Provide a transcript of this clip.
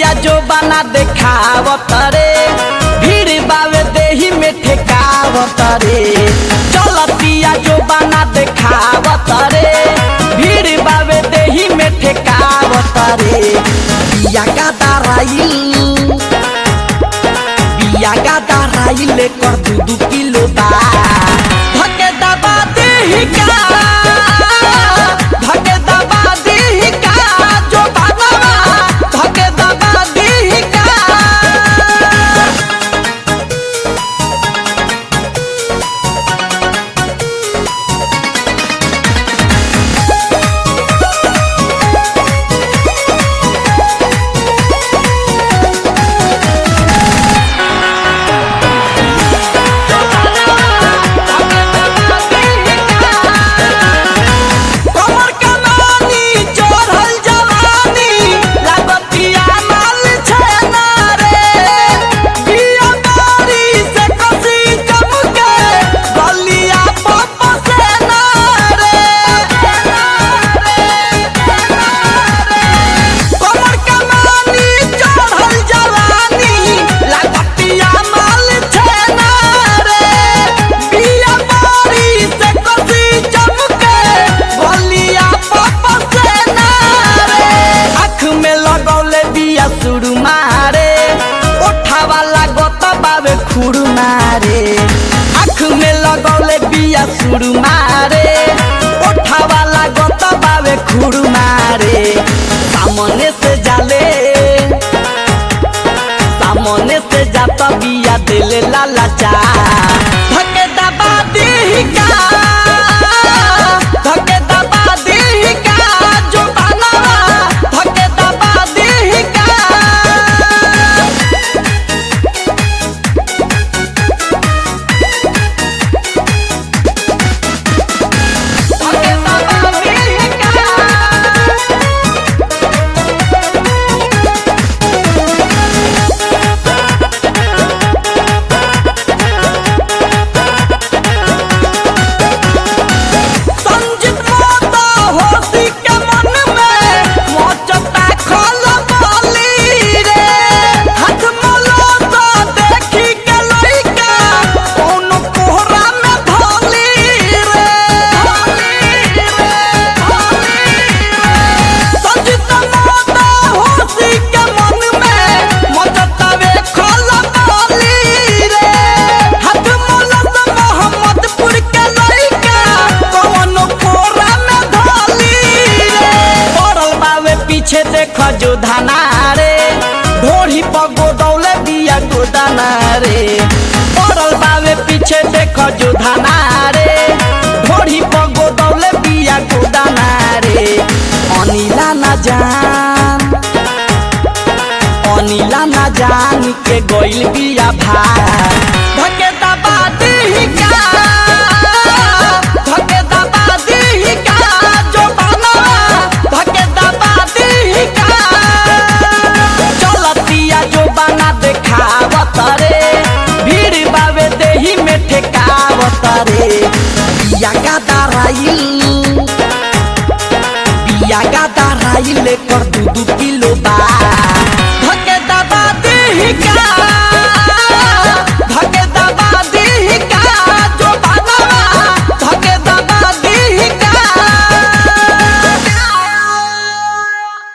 चलतिया जो बना देखावत रे भीड़ बावे देही में ठेकावत रे चलतिया जो बना देखावत रे भीड़ बावे देही में ठेकावत रे बिया का दाराइल बिया का दाराइल कर दू दू किलो बा धके दबा देही का धके दबा देही का जो बनवा धके दबा देही का कमर कमानी चढ़ल जवानी लागतिया माल छेना रे बिया बारी से कसी चमके गलिया पप से ना रे कमर कमानी चढ़ल जवानी लागतिया माल छेना रे बिया बारी से कसी चमके गलिया पप से ना रे आँख में लगौले बिया सुरु मारे ओठावा लागत बावे खुरु मारे आँख में लगौले बिया सुरु मारे ओठावा लागत बावे खुरु मारे सामने से जाले सामने से जाता बिया दिले लाला चा धके दबा देही का धके दबा देही का जो बनवा धके दबा देही का धके दबा देही का संजित माता होती के मन में मोचता खोल बोली रे हाथ मलाता देखी के लइका कौन कोहरा में भोली रे भोली रे भोली रे संजित माता होती के मन में मोचता वे खोल बोली रे हाथ मलाता मोहम्मदपुर के लइका कौन कोरा में धोली रे पड़ल बावे पीछे देख जो धाना रे ढोढ़ी पर गोदौले बिया गोदाना रे पड़ल बावे पीछे देख जो धाना रे ढोढ़ी पर गोदौले बिया गोदाना रे अनिला ना जान अनिला ना जान के गइल बिया भार धके दबा देही का धके दबा देही का जो बनवा धके दबा देही का चलतिया जो बना देखावत रे भीड़ बावे देही में ठेकावत रे बिया का दाराइल बिया का दाराइल कर दू दू किलो